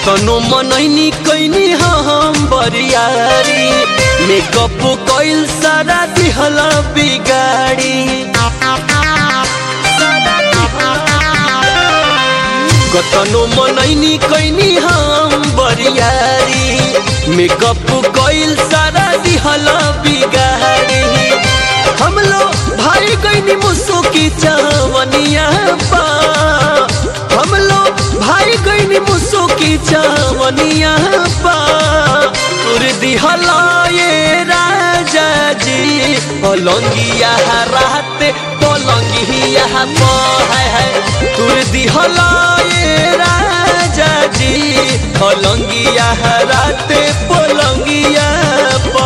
कतनो मनैनी कैनी हम बरियारी मेकअप कैल सारा दिहल बिगाड़ी कतनो मनैनी कैनी हम बरियारी मेकअप कैल सारा दिहल बिगाड़ी हम लोग भाई कैनी मुसो की चावनिया पा हम लोग भाई कैनी मुसो की चावनिया पा तुर दिहला ये राजा जी पलंगिया रात पलंगिया पा है है तुर दिहला ये राजा जी पलंगिया रात पलंगिया पा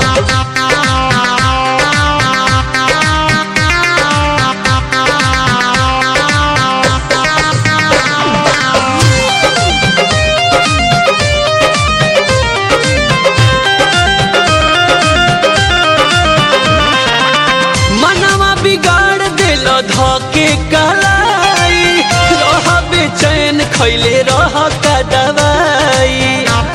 मनवा बिगाड़ दिल धके कलाई रह बेचैन खैले रह का दवाई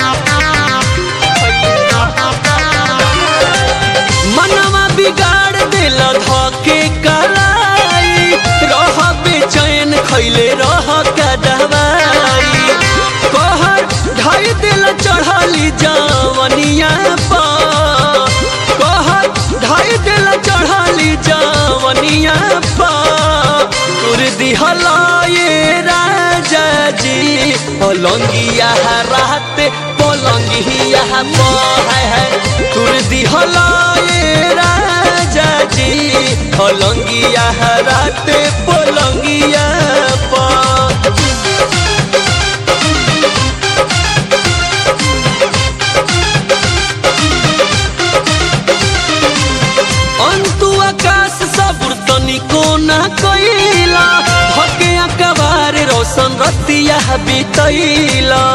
मनवा बिगाड़ दिल धके कलाई रह बेचैन खैले रह का दवाई कहर ढाई दिल चढ़ली जवनिया पा कहर ढाई दिल चढ़ली जवनिया पा तुर दिहला ये राजा जी पलंगिया रात पलंगिया पा है है तुर दिहला ये राजा जी पलंगिया रात पलंगिया पा अंतु आकाश सबुर तनिको ना कैला भके अकबार रोशन रतिया बितैला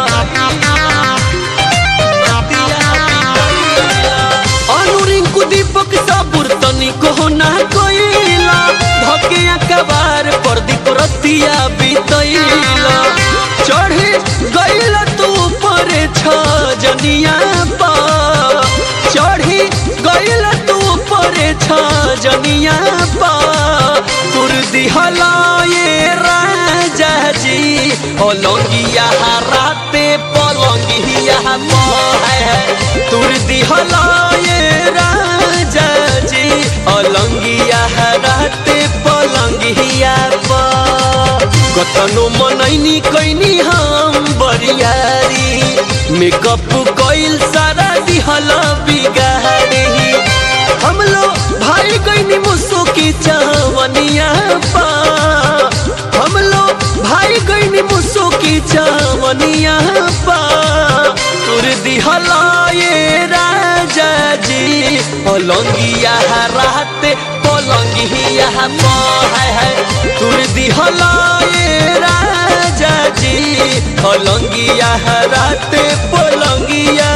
अनुरिंकु दीपक सबुर तनिको ना कैला भके अकबार प्रदीप रतिया बितैला चढ़े गैला तू पर छ जनिया पा चढ़ी गैला तू परे छ जनिया पा तुर दिहला ये राजा जी पलंगिया राते पलंगिया पा है तुर दिहला ये राजा जी पलंगिया राते पलंगिया पा कतनो मनैनी कैनी हम बरियारी मेकअप कैल सारा दिहल बिगाड़ी हम लोग भाई कैनी मुसो की चावनिया पा हम लोग भाई कैनी मुसो की चावनिया पा तुर दिहला ये राजा जी पलंगिया रात पलंगिया पा है है तुर दिहला ये राजा जी पलंगिया रात पलंगिया